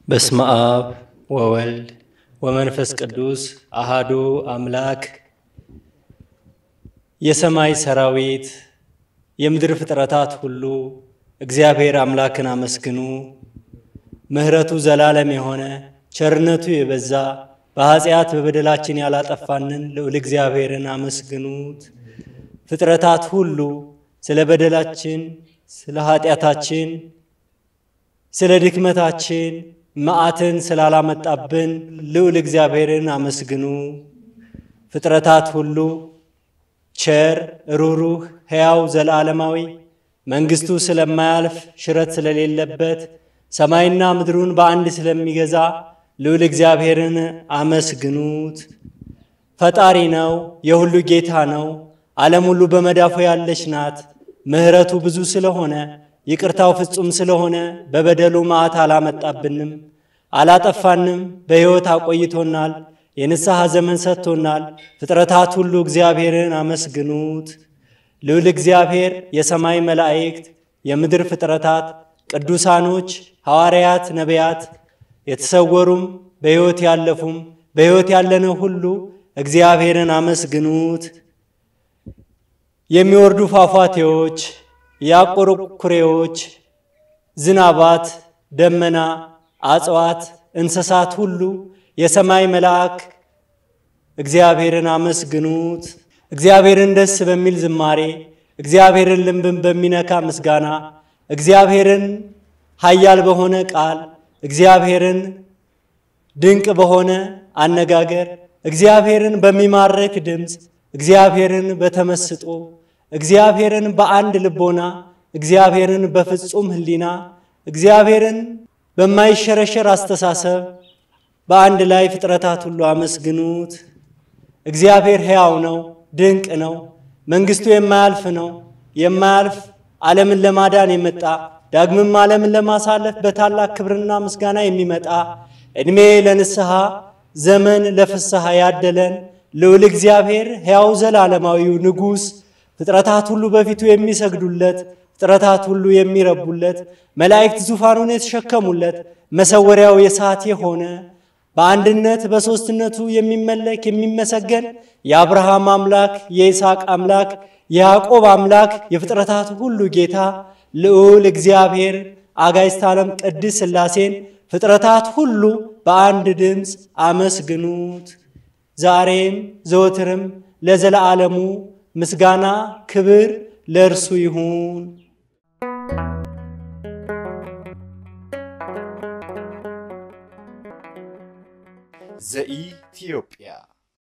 በስመ አብ ወወልድ ወመንፈስ ቅዱስ አሃዱ አምላክ። የሰማይ ሰራዊት የምድር ፍጥረታት ሁሉ እግዚአብሔር አምላክን አመስግኑ። ምሕረቱ ዘላለም የሆነ ቸርነቱ የበዛ በኃጢአት በበደላችን ያላጠፋንን ልዑል እግዚአብሔርን አመስግኑት። ፍጥረታት ሁሉ ስለ በደላችን፣ ስለ ኃጢአታችን፣ ስለ ድክመታችን መዓትን ስላላመጣብን ልዑል እግዚአብሔርን አመስግኑ። ፍጥረታት ሁሉ ቸር፣ ሩሩህ፣ ሕያው፣ ዘለዓለማዊ መንግሥቱ ስለማያልፍ ሽረት ስለሌለበት ሰማይና ምድሩን በአንድ ስለሚገዛ ልዑል እግዚአብሔርን አመስግኑት። ፈጣሪ ነው፣ የሁሉ ጌታ ነው። ዓለም ሁሉ በመዳፉ ያለች ናት። ምሕረቱ ብዙ ስለሆነ ይቅርታው ፍጹም ስለሆነ በበደሉ መዓት አላመጣብንም፣ አላጠፋንም። በሕይወት አቆይቶናል። የንስሐ ዘመን ሰጥቶናል። ፍጥረታት ሁሉ እግዚአብሔርን አመስግኑት። ልዑል እግዚአብሔር የሰማይ መላእክት፣ የምድር ፍጥረታት፣ ቅዱሳኖች፣ ሐዋርያት፣ ነቢያት፣ የተሰወሩም በሕይወት ያለፉም በሕይወት ያለነው ሁሉ እግዚአብሔርን አመስግኑት። የሚወርዱ ፏፏቴዎች፣ ያቆሩ ኩሬዎች፣ ዝናባት፣ ደመና፣ አጽዋት፣ እንስሳት ሁሉ የሰማይ መልአክ እግዚአብሔርን አመስግኑት። እግዚአብሔርን ደስ በሚል ዝማሬ፣ እግዚአብሔርን ልብን በሚነካ ምስጋና፣ እግዚአብሔርን ኃያል በሆነ ቃል፣ እግዚአብሔርን ድንቅ በሆነ አነጋገር፣ እግዚአብሔርን በሚማርክ ድምፅ፣ እግዚአብሔርን በተመስጦ፣ እግዚአብሔርን በአንድ ልቦና፣ እግዚአብሔርን በፍጹም ሕሊና፣ እግዚአብሔርን በማይሸረሸር አስተሳሰብ በአንድ ላይ ፍጥረታት ሁሉ አመስግኑት። እግዚአብሔር ሕያው ነው፣ ድንቅ ነው። መንግሥቱ የማያልፍ ነው። የማያልፍ ዓለምን ለማዳን የመጣ ዳግምም ዓለምን ለማሳለፍ በታላቅ ክብርና ምስጋና የሚመጣ ዕድሜ ለንስሐ ዘመን ለፍስሐ ያደለን ልዑል እግዚአብሔር ሕያው ዘላለማዊው ንጉሥ ፍጥረታት ሁሉ በፊቱ የሚሰግዱለት ፍጥረታት ሁሉ የሚረቡለት መላእክት ዙፋኑን የተሸከሙለት መሰወሪያው የሰዓት የሆነ በአንድነት በሦስትነቱ የሚመለክ የሚመሰገን የአብርሃም አምላክ የይስሐቅ አምላክ የያዕቆብ አምላክ የፍጥረታት ሁሉ ጌታ ልዑል እግዚአብሔር አጋዕዝተ ዓለም ቅድስት ሥላሴን ፍጥረታት ሁሉ በአንድ ድምፅ አመስግኑት። ዛሬም ዘወትርም ለዘለዓለሙ ምስጋና ክብር ለእርሱ ይሁን። ዘኢትዮጵያ